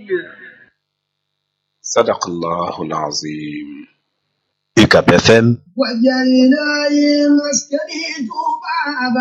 صدق الله العظيم UCAB FM وجعلنا مسكني بابا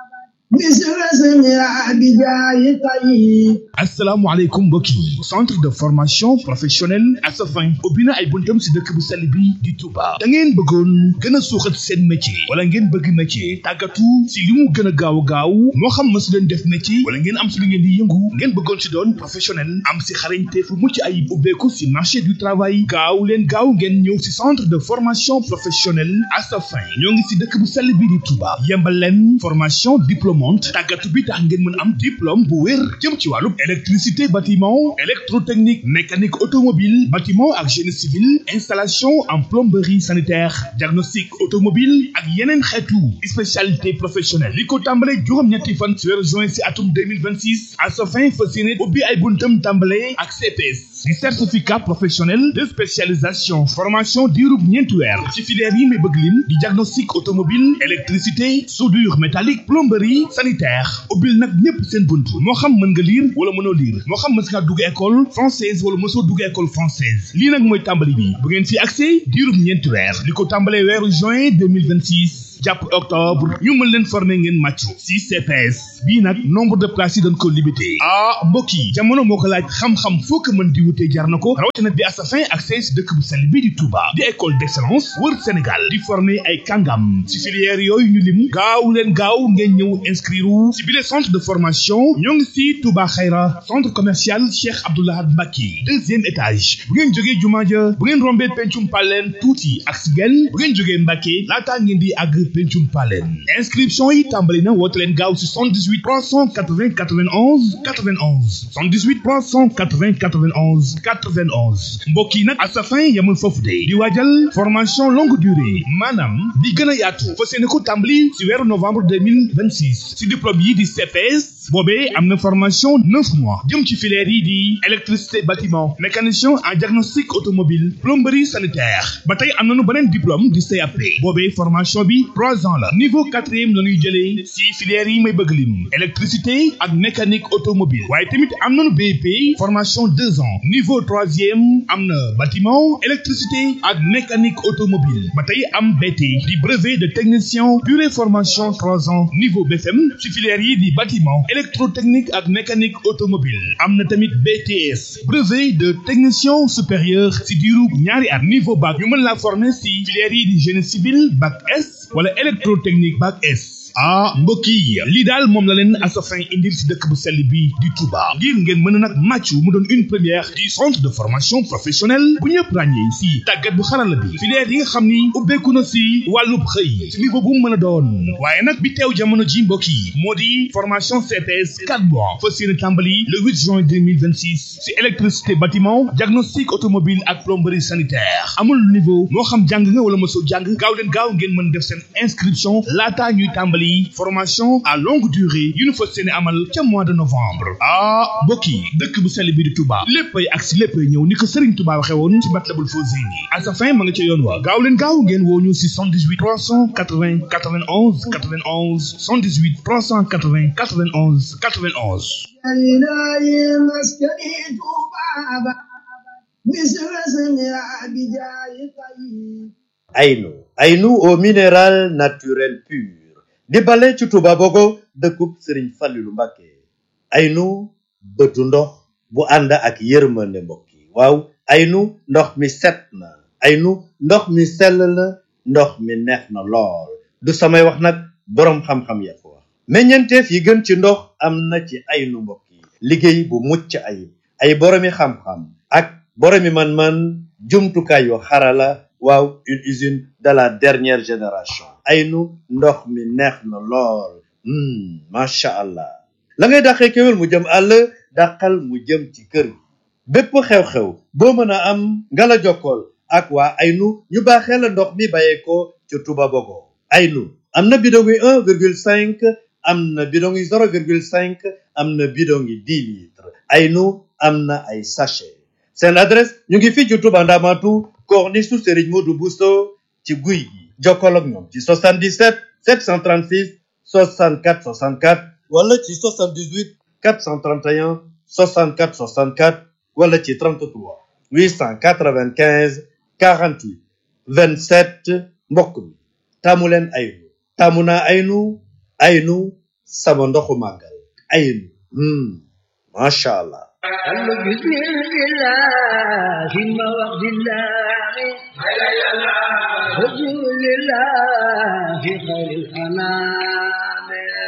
مثل سمع بجاي طيب asalaamaaleykum mbokk yi centre de formation professionnelle Asafin ubbi na ay buntam si dëkk bu sell bi di Touba da ngeen bëggoon gën a suuxat seen métier wala ngeen bëgg métier tàggatu si li mu gën a gaaw a gaaw moo xam ma si leen def métier wala ngeen am si lu ngeen di yëngu ngeen bëggoon si doon professionnel am si xarañte fu mucc ayib ubbeeku si marché du travail gaaw leen gaaw ngeen ñëw si centre de formation professionnelle Asafin ñoo ngi si dëkk bu sell bi di Touba yembal leen formation diplômante tàggatu bi tax ngeen mën am diplôme bu wér jëm ci wàllu électricité bâtiment électrotechnique mécanique automobile bâtiment ak génie civil installation en plomberie sanitaire diagnostic automobile ak yeneen xeetu spécialité professionnelle li ko tàmbale juróom-ñetti fan ci weeru juin si atum 2026 à sa fin fas yéene ubbi ay buntam tàmbale ak CPS di certificat professionnel de spécialisation formation diirub ñeenti weer ci filière yi may bëgg lim di diagnostic automobile électricité soudure métallique plomberie sanitaire ubbil nag ñépp seen bunt moo xam mën nga lire wala mënoo lire moo xam mës ngaa dugg école française wala mësoo dugg école française lii nag mooy tàmbali bi bu ngeen fi accès diirub ñeenti weer li ko tàmbalee weeru juin 2026 jàpp octobre ñu mën leen former ngeen màccu si CPS bii nag nombre de places yi dañ ko limité ah mbokk yi jamono moo ko laaj xam-xam foo ko mën di wutee jar na ko rawatina bi Asafin ak si dëkk bu sell bi di Touba di école d'excellence wër Sénégal di former ay kàngam si filière yooyu ñu lim gaaw leen gaaw ngeen ñëw inscrire si bile centre de formation ñoo ngi si Touba Xayra centre commercial Cheikh Abdoulaye Mbacke deuxième étage bu ngeen jógee jumaa ja bu ngeen rombee pencum paleen tuuti ak si genn bu ngeen jógee Mbacke laataa ngeen di àgg pencum paleen inscription yi tàmbali na woote leen gaaw si 78 380 91 91 78 380 91 91 mbokk yi nag Asafin yamul foofu de di waajal formation longue durée maanaam di gën a yaatu fas yéene ko tàmbali si weeru novembre 2026 si diplôme yi di CPS boobee am na formation neuf mois jëm ci filière yi di électricité bâtiment mécanicien en diagnostic automobile plomberie sanitaire ba tey am nañu beneen diplôme di CAP boobee formation bi trois ans la niveau quatrième la ñuy jëlee si filière yi may bëgg lim électricité ak mécanique automobile waaye tamit am nañu BEP formation deux ans niveau troisième am na bâtiment électricité ak mécanique automobile ba tey am BT di brevet de technicien durée formation trois ans niveau BFM si filière yi di bâtiment électrotechnique ak mécanique automobile am na tamit BTS brevet de technicien supérieur si diiru ñaari at niveau bac ñu mën laa former si filière yi di génie civil bac S wala électrotechnique bac S ah mbokk yi lii daal moom la leen Asafin indil si dëkk bu sell bi di Touba ngir ngeen mën a nag màccu mu doon une première du centre de formation professionnelle bu ñëpp ràññee si tàggat bu xarala bi filière yi nga xam ni ubbeeku na si wàllub xëy si niveau bu mu mën a doon waaye nag bi teew jamono ji mbokk yi moo di formation CPS 4 mois fas yéene tàmbali le 8 juin 2026 si électricité bâtiment diagnostic automobile ak plomberie sanitaire amul niveau moo xam jàng nga wala mosoo jàng gaaw leen gaaw ngeen mën def seen inscription laataa ñuy tàmbali formation à longue durée yu ñu fas yéene amal ca mois de novembre ah mbokk yi dëkk bu sell bi di Touba léppay ak si léppay ñëw ni ko Serigne Touba waxe woon ci Matlabul Fawzayni Asafin ma nga ca yoon wa gaaw leen gaaw ngeen woo ñu si 78 380 91 91 78 380 91 91 وجعلنا مسكني بابا مثل سمع بجاي طيب Aynu Aynu au minéral naturel pur di bale ci Touba Bogo dëkkub Sëriñ Fallilu Mbàkke Aynu bëtu ndox bu ànd ak yërmande mbokk yi waaw Aynu ndox mi set na Aynu ndox mi sell na ndox mi neex na lool du samay wax nag boroom xam-xam ya ko wax meññeenteef yi gën ci ndox am na ci Aynu mbokk yi liggéey bu mucc ayib ay boroomi xam-xam ak boroomi man-man jumtukaay yu xarala waaw une usine de la dernière génération aynu ndox mi neex na lool macha allah la ngay dàqee kéwél mu jëm àll dàqal mu jëm ci kër gi bépp xew-xew boo mën a am nga la jokkool ak waa aynu ñu baaxee la ndox mi bàyyeekoo ca Touba Bogo aynu am na bidon yi un virgule cinq am na bidon yi zéro virgule cinq am na bidon yi dix litres aynu am na ay sachet seen adresse ñu ngi fii ci Touba Ndamatu corniche su Serigne Modou Bousso ci guy gi jokkoo ak ñoom ci 77 736 64 64 wala ci 78 431 64 64 wala ci 33 895 48 27 mbokk mi taamu leen aynu taamu naa aynu aynu sama ndoxu màggal aynu hmm macha allah قال بسم الله ثم وقت الله رسول الله في خير الأنام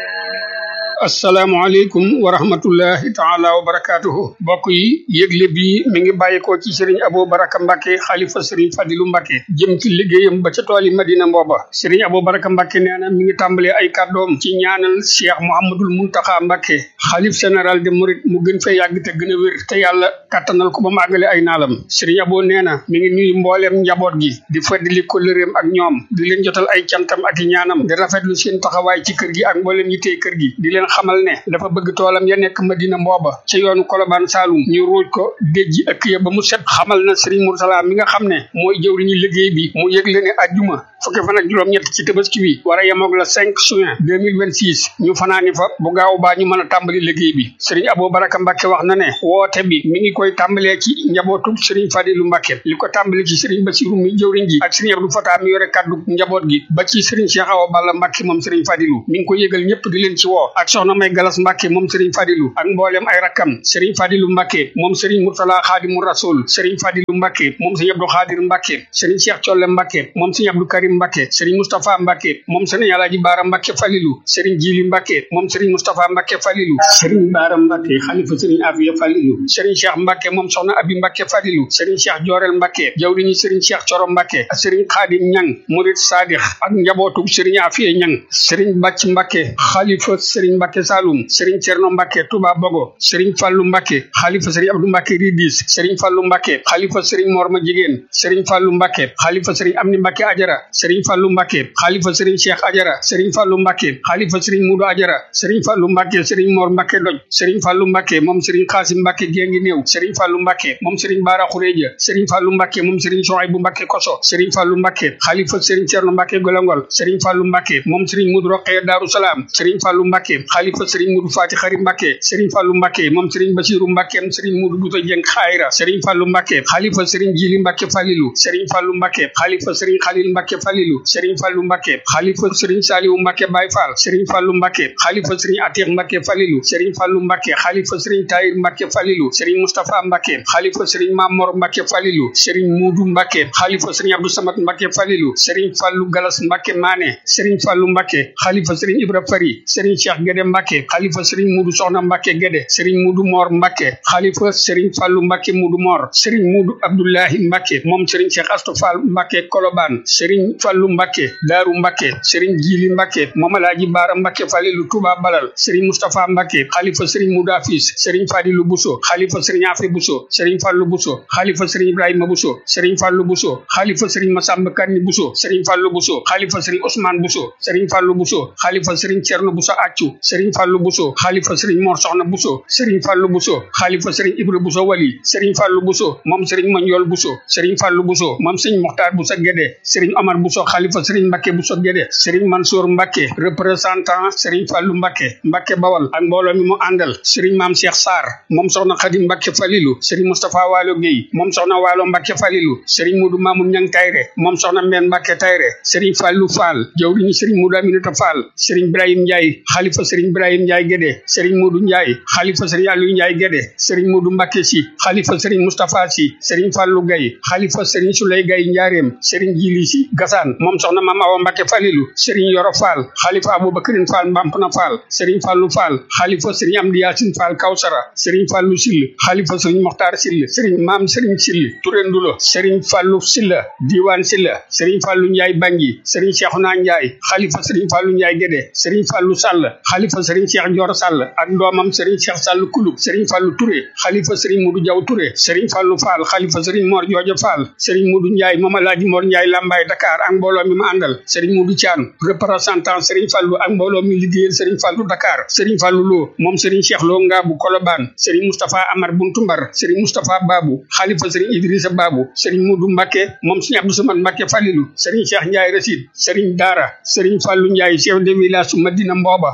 asalaamaaleykum wa rahmatullahi taala wa barakaatuhu mbokk yi yëgle bi mi ngi bàyyikoo ci sëriñ Abou Baraka Mbacke xalifa sëriñ Fadilu Mbacke jëm ci liggéeyam ba ca tooli Madina mbooba sëriñ Abou Baraka Mbacke nee na mi ngi tàmbalee ay kàddoom ci ñaanal Cheikh Mouhamadul Muntaxa Mbacke xalif général de Mouride mu gën fee yàgg te gën a wér te yàlla kàttanal ko ba mu àggale ay naalam sëriñ Abou nee na mi ngi nuyu mbooleem njaboot gi di feddali kóllëreem ak ñoom di leen jotal ay cantam ak i ñaanam di rafetlu seen taxawaay ci kër gi ak mbooleem yittey kër gi di leen xamal ne dafa bëgg toolam ya nekk Madina mbooba ca yoonu Kolobaan Saalum ñu ruuj ko déjji ëkk ya ba mu set xamal na Serigne Moursala mi nga xam ne mooy jëwriñu liggéey bi mu yëgle ne ajjuma fukki fan ak juróom-ñett ci tabaski bi war a yemoog la 5 juin 2026 ñu fanaani fa bu gaaw baa ñu mën a tàmbali liggéey bi Serigne Abou Baraka Mbacke wax na ne woote bi mi ngi koy tàmbalee ci njabootu Serigne Fadilu Mbacke li ko tàmbali ci Serigne Bassirou mi jëwriñ ji ak Serigne Abdou Fatah mi yore kaddu njaboot gi ba ci Serigne Cheikh Awa Balla Mbacke moom Serigne Fadilu mi ngi ko yëgal ñëpp di leen ci woo ak soxna May Galas Mbacke moom Serigne Fadilu ak mboolem ay rakkam Serigne Fadilu Mbacke moom Serigne Murtala Xaadimu Rasul Serigne Fadilu Mbacke moom Serigne Abdou Xaadir Mbacke Serigne Cheikh Colle Mbacke moom Serigne Abdou Karim Mbacke Serigne Moustapha Mbacke moom Serigne Alaaji Baara Mbacke Falilu Serigne Jili Mbacke moom Serigne Moustapha Mbacke Falilu Serigne Baara Mbacke xalifa Serigne Afiya Falilu Serigne Cheikh Mbacke moom soxna Abi Mbacke Falilu Serigne Cheikh Jorel Mbacke jawriñu Serigne Cheikh Coro Mbacke ak Serigne Xaadim Ñang Murid Sadix ak njabootu Serigne Afiya Ñang Serigne Bàcc Mbacke xalifa Serigne Mbacke Saloum Serigne Cerno Mbacke Touba Bogo Serigne Fallu Mbacke xalifa Serigne Abdou Mbacke Ridis Serigne Fallu Mbacke xalifa Serigne Morma Jigéen Serigne Fallu Mbacke xalifa Serigne Amni Mbacke Ajara Serigne Fallu Mbacke xalifa Serigne Cheikh Ajara Serigne Fallu Mbacke xalifa Serigne Mudu Ajara Serigne Fallu Mbacke Serigne Mor Mbacke Doj Serigne Fallu Mbacke moom Serigne Xaasim Mbacke Géngi Néew Serigne Fallu Mbacke moom Serigne Bara Xureja Serigne Fallu Mbacke moom Serigne Sohaybu Mbacke Koso Serigne Fallu Mbacke xalifa Serigne Cerno Mbacke Golongol Serigne Fallu Mbacke moom Serigne Mudu Roqee Daaru Salaam Serigne Fallu Mbacke xalifa Serigne Mudu Fati Xari Mbacke Serigne Fallu Mbacke moom Serigne Basiru Mbacke am Serigne Mudu Buta Jeng Xayra Serigne Fallu Mbacke xalifa Serigne Jili Mbacke Falilu Serigne Fallu Mbacke xalifa Serigne Xalil Mbacke Falilu Serigne Fallu Mbacke xalifa Serigne Saliwu Mbacke Baye Fall Serigne Fallu Mbacke xalifa Serigne Atiq Mbacke Falilu Serigne Fallu Mbacke xalifa Serigne Tahir Mbacke Falilu Serigne Mustapha Mbacke xalifa Serigne Mamor Mbacke Falilu Serigne Mudu Mbacke xalifa Serigne Abdou Samad Mbacke Falilu Serigne Fallu Galas Mbacke Mané Serigne Fallu Mbacke xalifa Serigne Ibra Fari Serigne Cheikh Gede Mbacke xalifa Serigne Mudu Soxna Mbacke Gede Serigne Mudu Mor Mbacke xalifa Serigne Fallu Mbacke Mudu Mor Serigne Mudu Abdullahi Mbacke moom Serigne Cheikh Astou Fall Mbacke Kolobaan Serigne Fallu Mbacke Daaru Mbacke Serigne Jili Mbacke moom Alaaji Baara Mbacke Falilu Touba Balal Serigne Moustapha Mbacke xalifa Serigne Mudu Afis Serigne Fadilu Buso xalifa Serigne Afi Buso Serigne Fallu Buso xalifa Serigne Ibrahima Buso Serigne Fallu Buso xalifa Serigne Masamba Kanni Buso Serigne Fallu Buso xalifa Serigne Ousmane Buso Serigne Fallu Buso xalifa Serigne Cerno Buso Accu Serigne Fallu Buso xalifa Serigne Mor Soxna Buso Serigne Fallu Buso xalifa Serigne Ibra Buso Wali Serigne Fallu Buso moom Serigne Mandiol Buso Serigne Fallu Buso moom Serigne Mokhtar Buso Guédé Serigne Omar Buso xalifa Serigne Mbacke Buso Guédé Serigne Mansour Mbacke représentant Serigne Fallu Mbacke Mbacke Bawal ak mbooloo mi mu àndal Serigne Maam Cheikh Sarr moom soxna Xadim Mbacke Falilu Serigne Moustapha Waalo Guèye moom soxna Waalo Mbacke Falilu Serigne Mudu Mamoun Ñang Tayre moom soxna Mbène Mbacke Tayre Serigne Fallu Fall jawriñu Serigne Mudu Aminata Fall Serigne Ibrahim Ndiaye xalifa Serigne Ibrahim Ndiaye Guédé Serigne Mudu Ndiaye xalifa Serigne Aliou Ndiaye Guédé Serigne Mudu Mbacke Si xalifa Serigne Moustapha Si Serigne Fallu Gaye xalifa Serigne Souley Gaye Njaareem Serigne Jili Si Gassane moom soxna Mame Awa Mbacke Falilu Serigne Yoro Fall xalifa Aboubacrine Fall Mbampna Fall Serigne Fallu Fall xalifa Serigne Amdi Yaasin Fall Kawsara Serigne Fallu Sill xalifa Serigne Mokhtar Sill Serigne Maam Serigne Sill Touré Ndulo Serigne Fallu Silla Diwan Silla Serigne Fallu Ndiaye Bangi Serigne Cheikhouna Ndiaye xalifa Serigne Fallu Ndiaye Guédé Serigne Fallu Sall xalifa Serigne Cheikh Ndior Sall ak doomam Serigne Cheikh Sall Kulub Serigne Fallu Touré xalifa Serigne Mudu Jaw Touré Serigne Fallu Fall xalifa Serigne Mor Jooja Fall Serigne Mudu Ndiaye moom Alaaji Mor Ndiaye Lambaye Dakar ak mbooloo mi ma àndal Serigne Mudu Thian représentant Serigne Fallu ak mbooloo mi liggéeyal Serigne Fallu Dakar Serigne Fallu Lo moom Serigne Cheikh Lo Ngaabu Kolobaan Serigne Moustapha Amar Buntumbar Serigne Moustapha Babu xalifa Serigne Idrissa Babu Serigne Mudu Mbacke moom Serigne Abdou Samad Mbacke Falilu Serigne Cheikh Ndiaye Rasid Serigne Dara Serigne Fallu Ndiaye chef de village su Madina Mbooba Serigne Fallu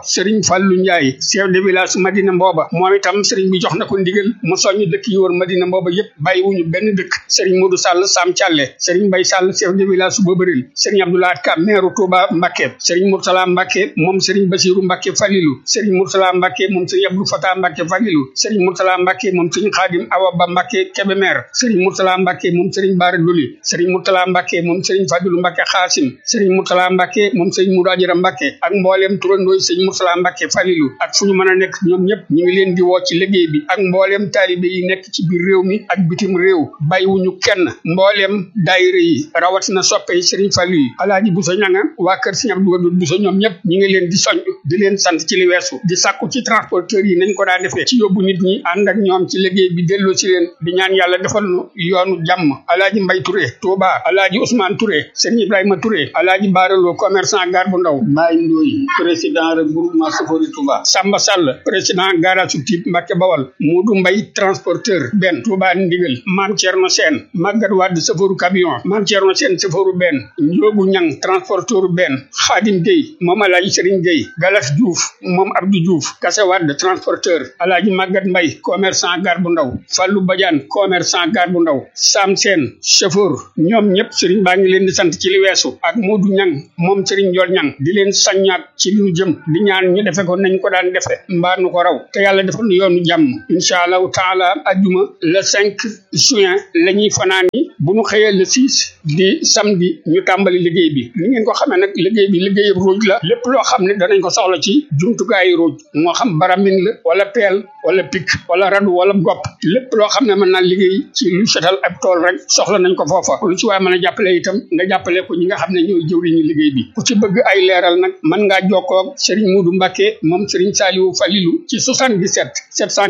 Fallou Ndiaye chef de village Madina Mbooba moom itam sëriñ bi jox na ko ndigal mu soññ dëkk yi wër Madina Mbooba yépp bàyyiwuñu benn dëkk sëriñ Modou Sall Sam Thialé sëriñ Mbay Sall chef de village su Bobaril sëriñ Abdoulaye Ka maire Touba Mbacké sëriñ Mourtala Mbacké moom sëriñ Bassirou Mbacké Falilou sëriñ Mourtala Mbacké moom sëriñ Abdou Fatah Mbacké Falilou sëriñ Mourtala Mbacké moom sëriñ Khadim Awa Ba Mbacké Kébémer sëriñ Mourtala Mbacké moom sëriñ Bara Doli sëriñ Mourtala Mbacké moom sëriñ Fadilou Mbacké Xaasim sëriñ Mourtala Mbacké moom sëriñ Moudou Adjara Mbacké ak mbooleem turandooy sëriñ Mourtala Mbacké Falilou ak fu ñu mën a nekk ñoom ñëpp ñu ngi leen di woo ci liggéey bi ak mbooleem taalibe yi nekk ci biir réew mi ak bitim réew bàyyiwuñu kenn mbooleem daayira yi rawatina soppe yi sëriñ Fallu yi alaaji Buso ñanga waa kër sëriñ Abdou Wadud Buso ñoom ñëpp ñi ngi leen di soñ di leen sant ci li weesu di sàkku ci transporteurs yi nañ ko daa defee ci yóbbu nit ñi ànd ak ñoom ci liggéey bi delloo ci leen di ñaan yàlla defal nu yoonu jàmm alaaji Mbay Touré Touba alaaji Ousmane Touré sëriñ Ibrahima Touré alaaji Baaraloo commerçant gar bu ndaw Mbaye Ndoy président regroupement Safori Touba Samba Sall président garage su Typ Mbàkke Bawal Muudu Mbay transporteur benn Touba Ndigal Maam Cerno Seen Magat Wàdd safaru camion Maam Cerno Seen safaru benn Njoogu Ñang transporteur benn Xaadim Gueye moom alaaji Sëriñ Gueye Galas Diouf moom Abdou Diouf Kase Wàdd transporteur alaaji Magat Mbay commerçant gar bu ndaw Fallu Badiane commerçant gar bu ndaw Sam Seen chauffeur ñoom ñëpp sëriñ baa ngi leen di sant ci li weesu ak Moodu Ñang moom sëriñ Njool Ñang di leen saññaat ci li ñu jëm di ñaan ñu defe ko nañ ko daan defe mbaa nu ko raw te yàlla defal nu yoonu jàmm incha allahu taala ajjuma le 5 juin la ñuy fanaan yi bu ñu xëyee le 6 di samedi ñu tàmbali liggéey bi ni ngeen ko xamee nag liggéey bi liggéeyub ruuj la lépp loo xam ne danañ ko soxla ci jumtukaayu ruuj moo xam baramin la wala peel wala pik wala radu wala gopp lépp loo xam ne mën naa liggéey ci lu setal ab tool rek soxla nañ ko foofa lu ci waaye mën a jàppale itam nga jàppale ko ñi nga xam ne ñooy jëwriñu liggéey bi ku ci bëgg ay leeral nag mën ngaa jokkoo ak Serigne Moudou Mbacké moom Serigne Saliou Falilou ci 77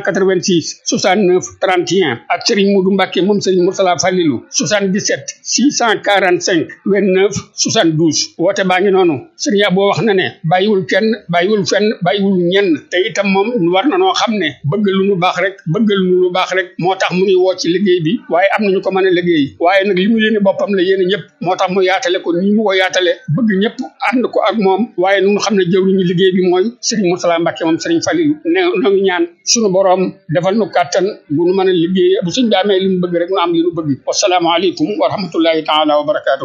786 69 31 ak Serigne Moudou Mbacké moom Serigne Moursala Falilou 77 645 29 72 woote baa ngi noonu Serigne Abo wax na ne bàyyiwul kenn bàyyiwul fenn bàyyiwul ñenn te itam moom war na noo xam ne bëgg lu nu baax rek bëgg lu nu baax rek moo tax mu nuy woo ci liggéey bi waaye am nañu ko mën a liggéey waaye nag li mu yéene boppam la yéene ñëpp moo tax mu yaatale ko ni mu ko yaatale bëgg ñëpp ànd ko ak moom waaye nu xam ne jëwriñu liggéey bi mooy Serigne Moursala Mbacké moom Serigne Falilou ne noo ngi ñaan suñu boroom defal nu kàttan bu nu mën a liggéey bu suñ bi amee li mu bëgg rek nu am li nu bëgg wasalaamaaleykum wa rahmatullahi taala wa barakaatuhu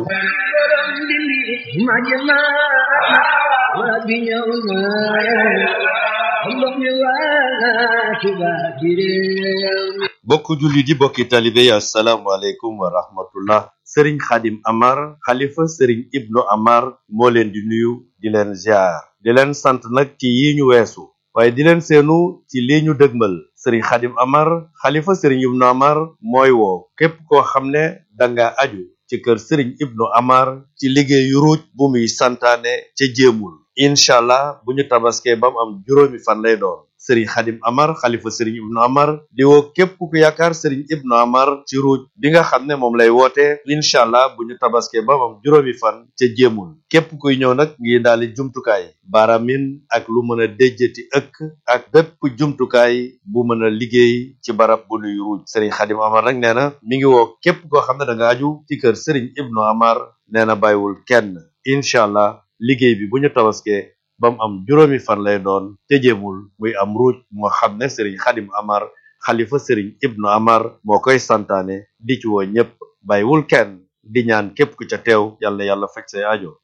bokk julli di bokki talibe yi asalaamualeykum wa rahmatullah sëriñ xadim amar xalifa sëriñ ibnu amar moo leen di nuyu di leen ziar di leen sant nag ci yi ñu weesu waaye di leen seenu ci lii ñu dëgmal sëriñ xadim amar xalifa sëriñ ibnu amar mooy woo képp koo xam ne danga aju ci kër sëriñ ibnu amar ci liggéeyu ruuj bu muy santaane ca jéemul incha allah bu ñu tabaskee ba mu am juróomi fan lay doon sëriñ xadim amar xalifa sëriñ ibnu amar di woo képp ku yaakaar sëriñ ibnu amar ci ruuj bi nga xam ne moom lay woote incha allah bu ñu tabaskee ba mu am juróomi fan ca jéemul képp kuy ñëw nag ngi daali jumtukaay baaramin ak lu mën a déjjati ëkk ak bépp jumtukaay bu mën a liggéey ci barab bu nuy ruuj sëriñ xadim amar nag nee na mi ngi woo képp koo xam ne da nga aju ci kër sëriñ ibnu amar nee na bàyyiwul kenn incha allah liggéey bi bu ñu tabaskee ba mu am juróomi fan lay doon te jéemul muy am ruuj moo xam ne sëriñ xadim amar xalifa sëriñ ibnu amar moo koy santaane di ci woo ñépp bàyyiwul kenn di ñaan képp ku ca teew yàlla yàlla fekk say aajo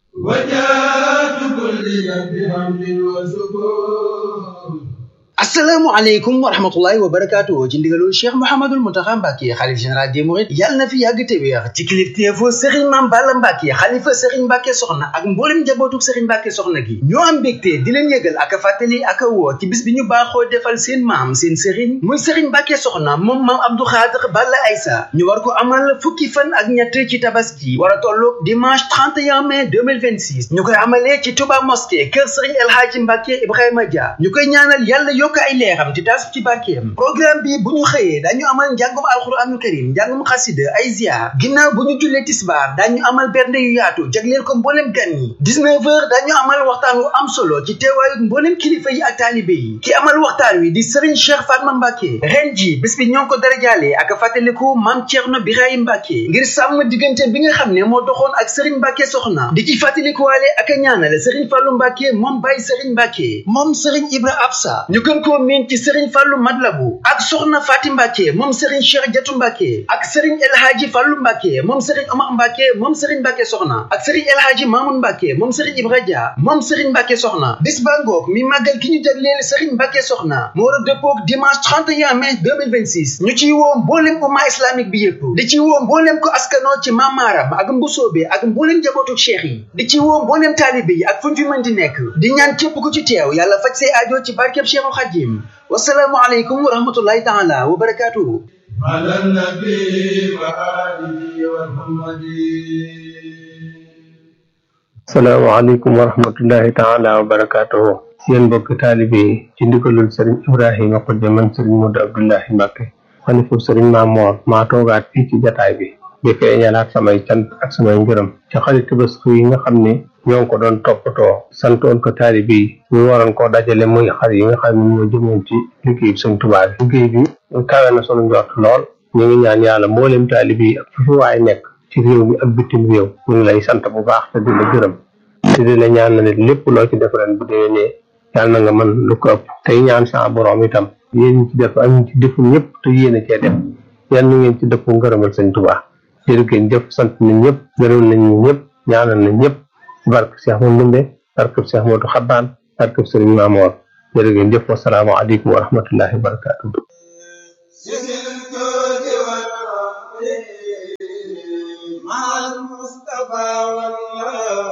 asalaamaaleykum wa rahmatullahi wa barakaatu ci ndigalul cheikh mouhamadul muntaxa mbàkke xalif général des mourides yàlla na fi yàgg te wéex ci kilifteefu sëriñ maam balla mbàkke xalifa sëriñ mbàkke soxna ak mboolem njabootu sëriñ mbàkke soxna gi ñoo am mbégte di leen yëgal ak a fàttali ak a woo ci bis bi ñu baaxoo defal seen maam seen sëriñ muy sëriñ mbàkke soxna moom maam abdou xaadir balla aysa ñu war ko amal fukki fan ak ñett ci tabaski war a tolloog dimanche 31 mai 2026 ñu koy amalee ci touba mosquée kër sëriñ el hadji mbàkke ibrahima dia ñu koy ñaanal yàlla yokk ay leeram te taas ci barkeem programme bi bu ñu xëyee dañu amal njàngum alxuraanul karim njàngum xasida ay ziar ginnaaw bu ñu jullee tisbaar dañu amal bernde yu yaatu jagleel ko mboolem gan yi 19 heures dañu amal waxtaan wu am solo ci teewaayu mboolem kilifa yi ak taalibe yi ki amal waxtaan wi di Serigne Cheikh Fatma Mbacke ren ji bés bi ñoo ngi ko darajaale ak fàttaliku maam Thierno Birahim Mbacke ngir sàmm diggante bi nga xam ne moo doxoon ak Serigne Mbacke soxna di ci fàttalikuwaale ak a ñaanale Serigne Fallou Mbacke moom Baye Serigne Mbacke moom Serigne Ibra Absa ñu gën koo miin ci Serigne Fallou Madlabu ak soxna Fatim Mbacke moom Serigne Cheikh Jatu Mbacke ak Serigne El Hadji Fallou Mbacke moom Serigne Omar Mbacke moom Serigne Mbacke soxna ak Serigne El Hadji Mamoun Mbacke moom Serigne Ibra Dia moom Serigne Mbacke soxna bis ba ngoog mi màggal ki ñu jagleel Serigne Mbacke soxna mu war a dëppoog dimanche 31 mai 2026 ñu ciy woo mboolem umma islamique bi yëpp di ci woo mboolem ko askanoo ci mamaaram ak mbusoobe ak mboolem njabootu cheikh yi di ci woo mboolem taalibe yi ak fu ñu fi mën di nekk di ñaan képp ku ci teew yàlla faj say aajo ci barkeb Cheikhul Khadim wasalaamu aleykum wa rahmatullahi taala wa barakatuhu على النبي وآله وصحبه salaamaaleykum wa rahmatullahi taala wa barakaatuhu yéen mbokki taalibe yi ci ndigalul sëriñ ibrahima xujja man sëriñ Modou Abdoulahi Mbacke xalifu sëriñ Maamoor maa toogaat fii ci jataay bi di feeñalaat samay cant ak samay ngërëm ci xarit tabaski yi nga xam ne ñoo ngi ko doon toppatoo santoon ko taalibe yi ñu waroon koo dajale muy xar yi nga xam ne ñoo jëmoon ci liggéey bi sëñ Tuubaa bi liggéey bi kawe na sunu njort lool ñu ngi ñaan yàlla mboolem taalibe yi ak fu fi waay nekk ci réew mi ak bitim réew ñu ngi lay sant bu baax te di la gërëm te di la ñaan na ne lépp loo ci def ren bu déwénee yàlla na nga mën lu ko ëpp tey ñaan sa borom itam yéen ñi ci def ak ñi ci deful ñëpp te yéen a cee def yàlla na ngeen ci dëpp ngërëmal sëñ Tuubaa jërë ngeen jëf sant nañ ñëpp gërëm nañ ñëpp ñaanal nañ ñëpp barke Cheikh Mouhamadou Ndumbe barke Cheikh Modou Xabbaan barke Sëriñ Maamoor jërë ngeen jëf wassalaamu aleykum wa rahmatullahi wa barakatuh سر الجود والرحمة مع المصطفى والله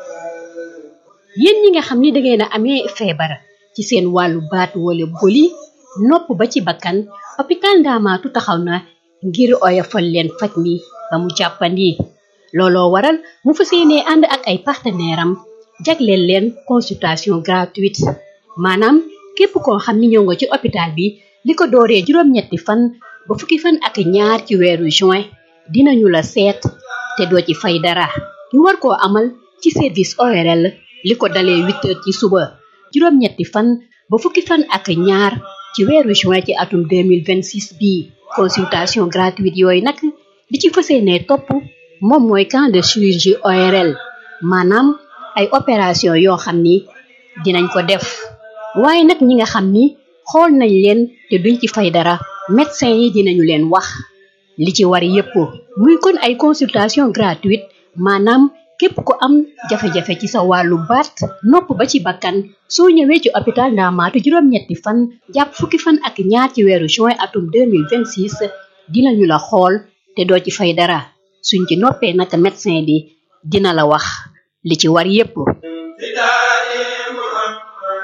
yéen ñi nga xam ni dangeen a amee feebar ci seen wàllu baat wala boli nopp ba ci bakkan hôpital Ndaamaatu taxaw na ngir oyofal leen faj mi ba mu jàppandi looloo waral mu fas yéenee ànd ak ay partenaire am jagleel leen consultation gratuite maanaam képp koo xam ni ñëw nga ci hôpital bi li ko dooree juróom-ñetti fan ba fukki fan ak ñaar ci weeru juin dinañu la seet te doo ci fay dara ñu war koo amal ci service ORL li ko dalee huit heures ci suba juróom-ñetti fan ba fukki fan ak ñaar ci weeru juin ci atum 2026 bii consultation gratuite yooyu nag li ci fas yéenee topp moom mooy camp de chirurgie ORL maanaam ay opération yoo xam ni dinañ ko def waaye nag ñi nga xam ni xool nañ leen te duñ ci fay dara médecin yi dinañu leen wax li ci war yépp muy kon ay consultation gratuite maanaam képp ku am jafe-jafe ci sa wàllu baat nopp ba ci bakkan soo ñëwee ci hôpital Ndaamaatu juróom-ñetti fan jàpp fukki fan ak ñaar ci weeru juin atum 2026 dinañu la xool te doo ci fay dara suñ ci noppee nag médecin bi dina la wax li ci war yépp فداء محمد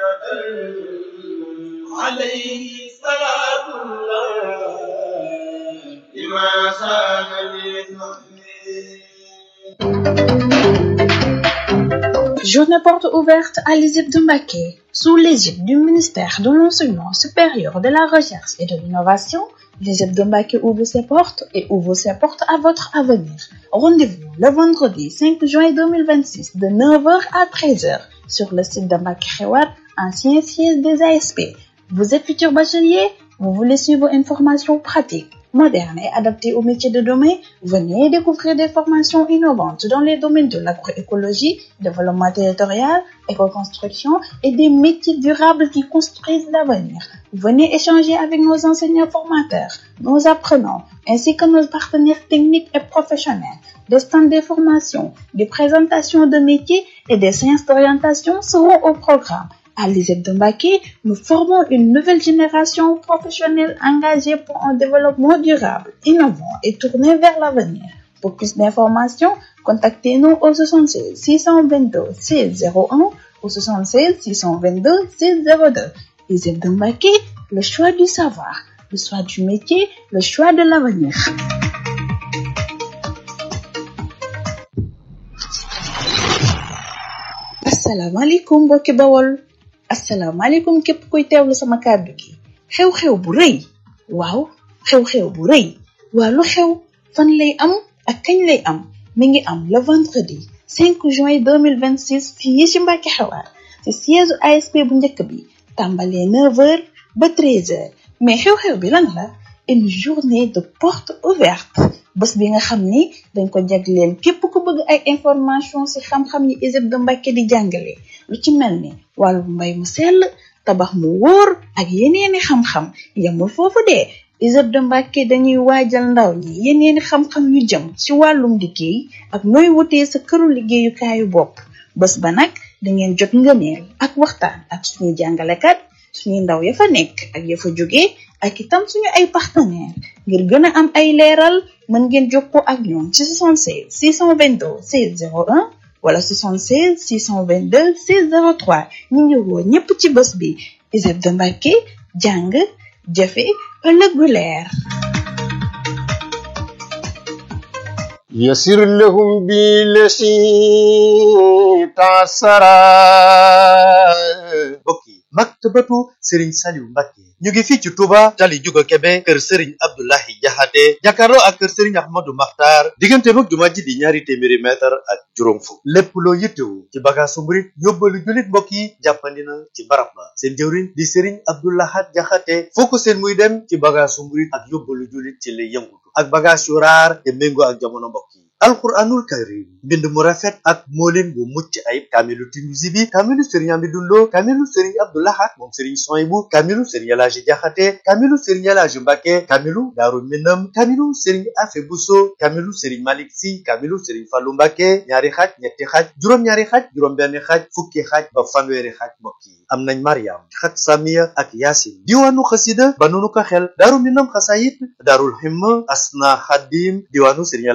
عليه صلاة الله لما سان Journée porte ouverte à l'ISIP de Mbaké, sous l'égide du ministère de l'Enseignement supérieur de la Recherche et de l'Innovation. L'ISIP de Mbaké ouvre ses portes et ouvre ses portes à votre avenir. Rendez-vous le vendredi 5 juin 2026 de 9h à 13h sur le site de Mbaké Khewat, ancien siège des ASP. Vous êtes futur bachelier, vous voulez suivre une formation pratique, moderne et adaptée au métier de demain, venez découvrir des formations innovantes dans les domaines de l'agroécologie, développement territorial, éco-construction et des métiers durables qui construisent l'avenir. Venez échanger avec nos enseignants formateurs, nos apprenants, ainsi que nos partenaires techniques et professionnels. Des stands de formation, des présentations de métiers et des séances d'orientation seront au programme. À l'ISEP de Mbaké, nous formons une nouvelle génération professionnelle engagée pour un développement durable, innovant et tourné vers l'avenir. Pour plus d'informations, contactez-nous au 76 622 601 ou 76 622 602. l'ISEP de Mbaké, le choix du savoir, le choix du métier, le choix de l'avenir. asalaamaaleykum mbokki bawol asalaamaaleykum képp kuy teewlu sama kàddu gi xew-xew bu rëy waaw xew-xew bu rëy waa lu xew fan lay am ak kañ lay am mi ngi am le vendredi 5 juin 2026 fii ci Mbàkke Xewaar ci siège ASP bu njëkk bi tàmbalee 9h ba 13h mais xew-xew bi lan la une journée de porte ouverte bés bi nga xam ni dañ ko jagleel képp ku bëgg ay information ci xam-xam yi ISEP de Mbàkke di jàngale lu ci mel ni wàllu mbay mu sell tabax mu wóor ak yeneeni xam-xam yemul foofu de ISEP de Mbàkke dañuy waajal ndaw ñi yeneeni xam-xam yu jëm ci wàllum liggéey ak nooy wutee sa këru liggéeyukaayu bopp bés ba nag dangeen jot ngëneel ak waxtaan ak suñuy jàngalekat suñuy ndaw ya fa nekk ak ya fa jóge ak itam suñu ay partenaire ngir gën a am ay leeral mën ngeen jokkoo ak ñoom ci 76 622 16 01 wala 76 622 16 03 ñu ngi woo ñépp ci bés bi ISEP de Mbàkke jàng jëfe ëllëg gu leer يسر لهم بالذي تعسرا mbokk yi maktabatu Serigne Saliou Mbacké ñu ngi fii ci Touba tali Juga Kebe kër Serigne Abdoulahi Jaxate jàkkaarloo ak kër Serigne Ahmadou Makhtar diggante mag jumaa ji di ñaari téeméeri mètre ak juróom fukk lépp loo yittewu ci bagaasu murit yóbbalu jullit mbokk yi jàppandi na ci barab ba seen jëwriñ di Serigne Abdoulahat Jaxate foo ko seen muy dem ci bagaasu murit ak yóbbalu jullit ci lay yëngutu ak bagaas yu raar te méngoo ak jamono mbokk yi alquranul karim mbind mu rafet ak moolin bu mucc ayib kaamilu Tinuusi bi kaamilu sëriñ Amidou Lo kaamilu sëriñ Abdoulahat moom sëriñ Soyibu kaamilu sëriñ Elaaji Jaxate kaamilu sëriñ Elaaji Mbàkke kaamilu Daaru Minam kaamilu sëriñ Afe Buso kaamilu sëriñ Malik Si kaamilu sëriñ Fallu Mbàkke ñaari xaaj ñetti xaaj juróom-ñaari xaaj juróom-benn xaaj fukki xaaj ba fanweeri xaaj mbokk yi am nañ Mariam xat Samiya ak Yaasin diwaanu xasida ba nunu ko xel Daaru Minam xasayit Daarul Himma Asna Xadim diwaanu sëriñ